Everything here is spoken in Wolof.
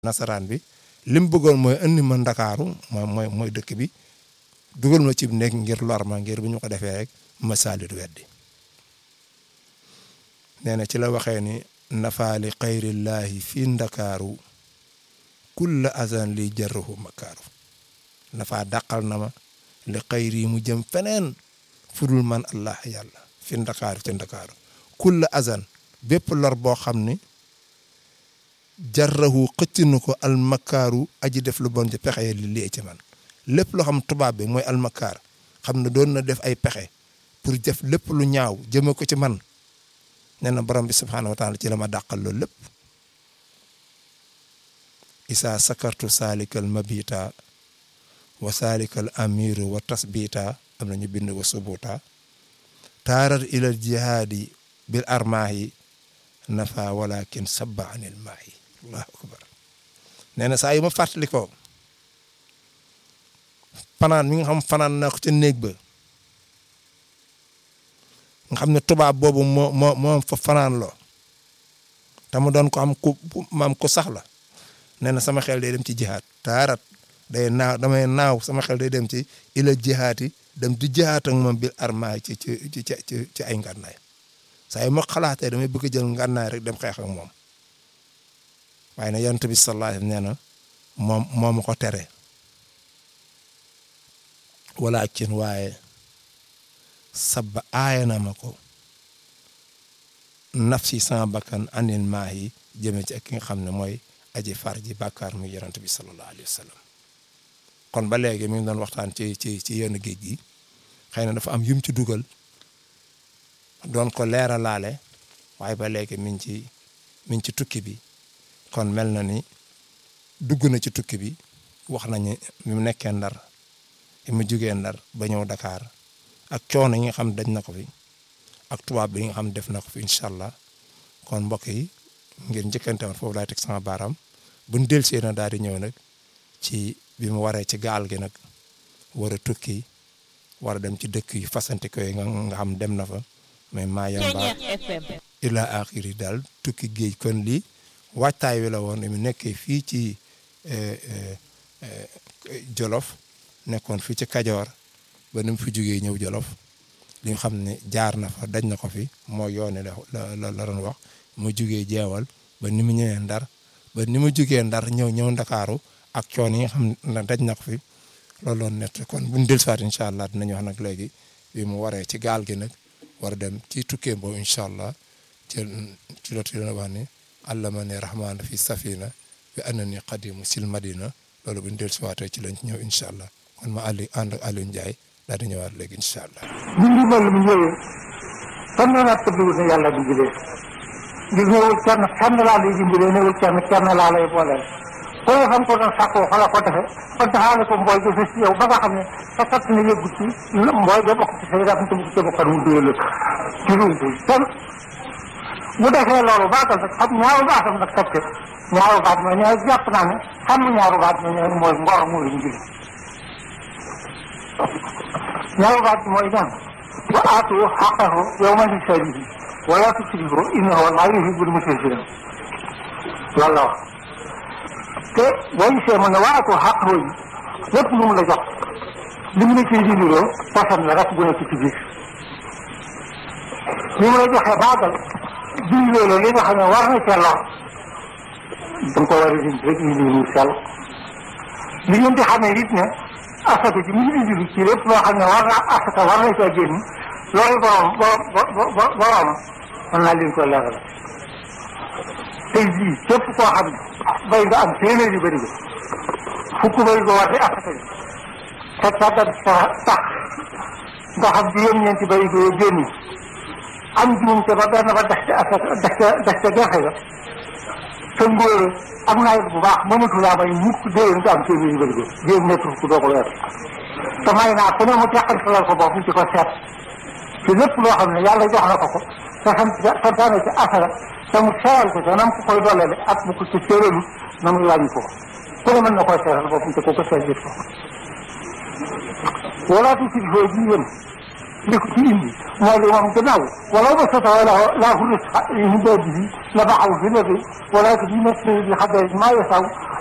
nasaraan bi lim bëggoon mooy indi ma ndakaaru mooy mooy mooy dëkk bi dugal ma ci nekk ngir lor ma ngir bu ñu ko defee rek ma saalit weddi nee na ci la waxee ni nafaali xayrillaahi fii ndakaaru kulla azan li jarruhu makaaru nafaa dàqal na ma li xayri mu jëm feneen fudul man allah yàlla fi ndakaaru ci ndakaaru kulla azan bépp lor boo xam ni jarrahu xëcc na ko almakaaru aji def lu bon ci pexe li lee ci man lépp loo xam tubaab bi mooy almakaar xam ne doon na def ay pexe pour def lépp lu ñaaw jëme ko ci man nee na borom bi subhaanahu wa taala ci la ma dàqal loolu lépp isaa sakartu saalikal mabita wa saalikal amiru wa tasbita am na ñu bind wa subuta taarat ilal jihaadi bil armaahi nafa walakin sabba anil maahi allahu akbar nee na saa yu ma fàttali ko fanaan mi nga xam fanaan naa ko ca néeg ba nga xam ne tubaab boobu moo moo moo fa fanaan loo te mu doon ko am ku maam ku sax la nee na sama xel day dem ci jihaat taarat day naaw damay naaw sama xel day dem ci ila jihaati dem di jihaat ak moom bil armaay ci ci ci ci ci ay ngànnaay saa yu ma xalaatee damay bëgg a jël ngànnaay rek dem xeex ak moom waaye nag yonent bi sallallahu alayhi nee na moom moo ma ko tere wala cin waaye sabba aaya na ma ko nafsi sama bakkan anil maa yi jëme ci ak ki nga xam ne mooy aji far ji bàkkaar muy yonent bi sallallahu alayhi wa sallam kon ba léegi mi ngi doon waxtaan ci ci ci yenn géej gi xëy na dafa am yum ci dugal doon ko leeralaale waaye ba léegi mi ngi ci mi ngi ci tukki bi kon mel na ni dugg na ci tukki bi wax nañu mi mu nekkee ndar mu jugee ndar ba ñëw Dakar ak coono yi nga xam daj na ko fi ak tubaab bi nga xam def na ko fi incha allah kon mbokk yi ngir njëkkante woon foofu laay teg sama baaraam buñ delsee na daal di ñëw nag ci bi mu waree ci gaal gi nag war a tukki war a dem ci dëkk yu fasante ko yi nga xam dem na fa mais maa yamba ila axiri daal tukki géej kon lii waajtaay wi la woon mu nekkee fii ci Jolof nekkoon fii ci Kajoor ba ni mu fi jógee ñëw Jolof li nga xam ne jaar na fa daj na ko fi moo yoone la la la doon wax mu jógee jeewal ba ni mu ñëwee ndar ba ni mu jógee ndar ñëw ñëw ndakaaru ak coon yi nga xam ne daj na ko fi loolu loon nett kon buñ dellusiwaat incha allah dinañ wax nag léegi bi mu waree ci gaal gi nag war a dem ci tukkee boobu incha allah ci ci loolu dina wax ni allama ne rahmaana fi safina bi annani qadimu sil madina loolu buñ dellusiwaatee ci lañ ci ñëw incha allah kon ma Aliou ànd ak Aliou Ndiaye daal di ñëwaat léegi incha allah. bi ndimbal mi ñëwee fan la naa tëdduwul ne yàlla dimbalee ngir ñëwul kenn kenn laa lay dimbalee ñëwul kenn kenn laa lay booleel ku ne xam ko doon sàkkoo fa la ko defe kon taxaale ko mbooy ga ci yow ba nga xam ne sa kat ne yëggu ci mbooy ga bokk ci say rak te mu ci bokkan mu dóole ci lumpu kenn bu defee loolu baatal nag xam ñaaru baatam nag teg ñaaru baat ma ñooy jàpp naa ne xam ñaaru baat ma ñooy mooy ngor moo leen jël ñaaru baat mooy ñaan wa aatu xaqahu yawma hisabihi wala tusrifu innahu la yuhibbul musrifin loolu la wax te boo gisee mu ne wa aatu xaqahu yi lépp lu mu la jox li mu la ciy dindiroo poson la rek bu nekk ci biir li mu la joxee baagal dindi loolu li nga xam ne war na ca lor da nga ko war a dindi rek indi lu sell li ngeen di xamee it ne asaka ji mu ngi indi ci lépp loo xam ne war na asaka war na caa génn loolu borom borom borom mën naa leen ko leeral tey jii képp koo xam ne bay nga am téeméer yu bëri ba fukk bay nga war di asaka ji te tàggat sa tax nga xam juróom-ñeenti bay nga génn am juum te ba benn ba dex ca asaka dex ca dex ca gerte ga te ngóore am nawet bu baax mënatu laa may mukk déwén nga am téeméer yu bëri ba jéem nekk ku doo ko weer te may naa ku ne mu teqantalal ko bopp ci ko seet ci lépp loo xam ne yàlla jox na ko ko te sant santaane ci asaka te mu seeral ko te nam ko koy dollale ak mu ko ci séeralu na muy wàññi ko ku ne mën na koy seeral boppam te ko ko seet gis ko walaatu si foo ji yéen li ko ci indi mooy li moom gannaaw wala ba sota la laa fu ris hidaadihi la baxaw fi lati walakin yunazzilu bi qadarin maa yasaw